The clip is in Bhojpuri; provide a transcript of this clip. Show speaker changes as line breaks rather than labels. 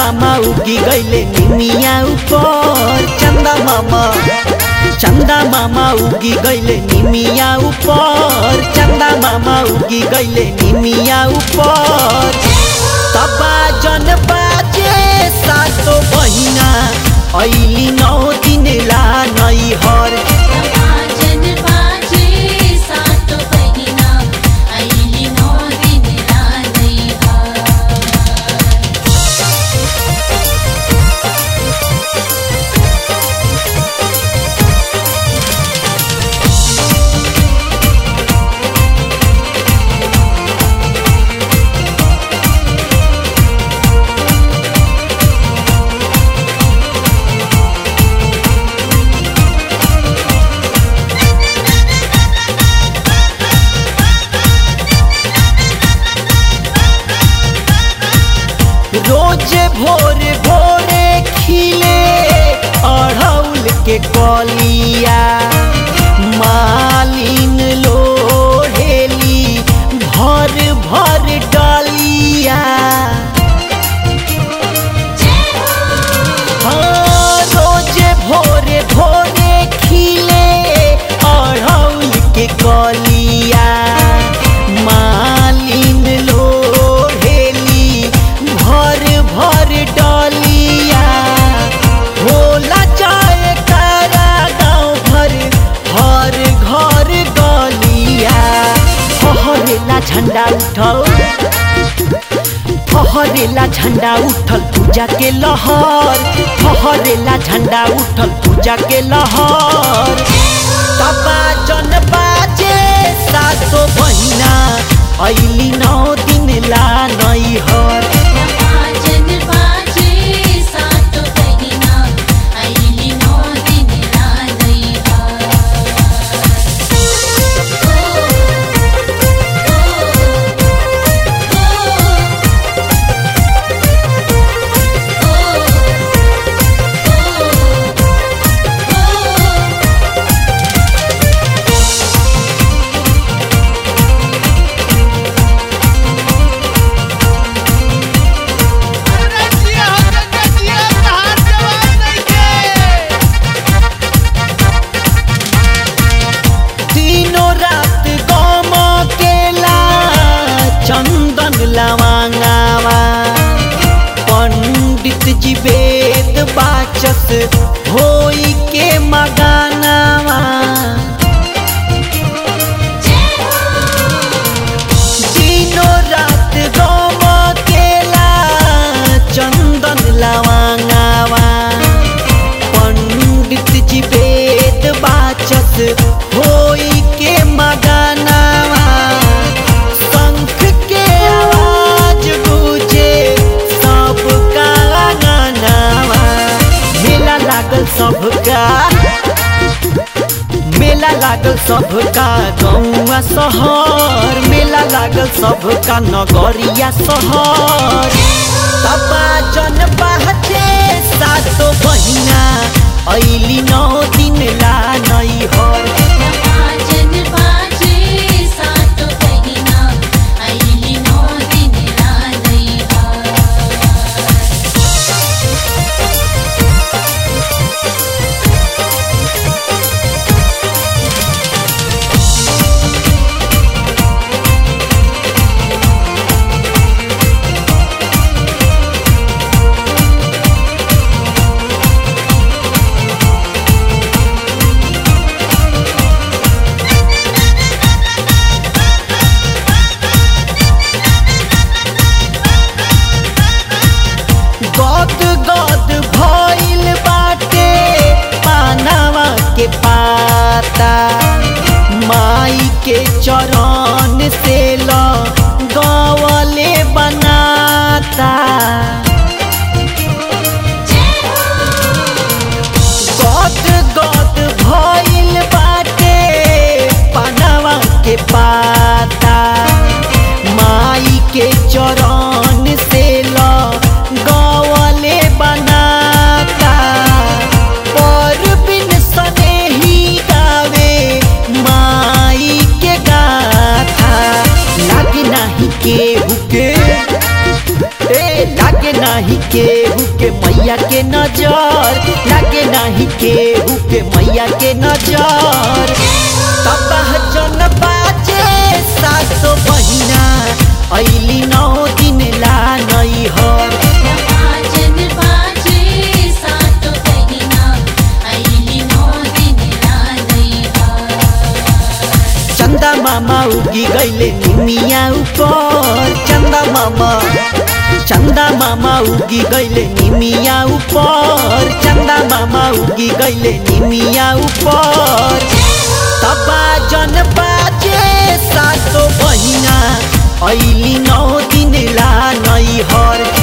मामा उगी गईले निमिया ऊपर चंदा मामा चंदा मामा उगी गईले निमिया ऊपर चंदा मामा उगी गईले निमिया ऊपर तबा जन बाजे सातो बहिना ऐली नौ दिन ला नई हर
बाजन बाजे सात बहिना ऐली नौ दिन रानै हर
रोजे भोरे भोरे खिले अढ़ौल के कलिया मालिन लोहेली भर भर डलिया हाँ, रोजे भोरे भोरे खिले अढ़ौल के कलिया मालिन लोहेली भर भर डलिया होला जाए कारा गाँव भर हर घर गलिया फहरेला झंडा उठल फहरेला झंडा उठल पूजा के लहर फहरेला झंडा उठल पूजा के लहर तबा जन बाजे सातो बहिना ऐली नौ दिन ला नई हर
बाजन बाजे सात बहिना ऐली नौ दिन रानै हर
रजिया हो जगजिया कहां जवान नइखे
तीनों रात गम केला चंदन लवांगावा पंडित जी वेद बाचस होई के मगानावा तीनों रात गम केला चंदन लवांगावा पंडित जी वेद बाचस होई के मगानावा शंख के आवाज गूंजे सबका गानावा मेला लागल सबका मेला लागल सबका गौआ शहर मेला लागल सबका नगरिया शहर तबा जन बाजे सातो बहिना ऐली नौ दिन ला नई हर
बाजन बाजे सात बहिना ऐली नौ दिन रानै हर
गद गद भइल बाटे पानावा के पाता माई के चरण से ल गवले बनाता गद गद भइल बाटे पानावा के पाता माई के चरण से ल गवले बनाता पर बिन सनेही गावे माई के गाथा लागे नाही केहू के ए लागे नाही नाही केहू के मैया के नजर लागे नाही केहू के मैया के नजर तबाह जन बाजे सासो बहिना ऐली नौ दिन ला नैहर
बाजन बाजे सातो बहिना आइली नौ दिन लादैहा
चंदा मामा उगी गईले निमिया ऊपर चंदा मामा चंदा मामा उगी गईले निमिया ऊपर चंदा मामा उगी गईले निमिया ऊपर तबा जन बाजे सातो बहिना ऐली नौ दिन ला नैहर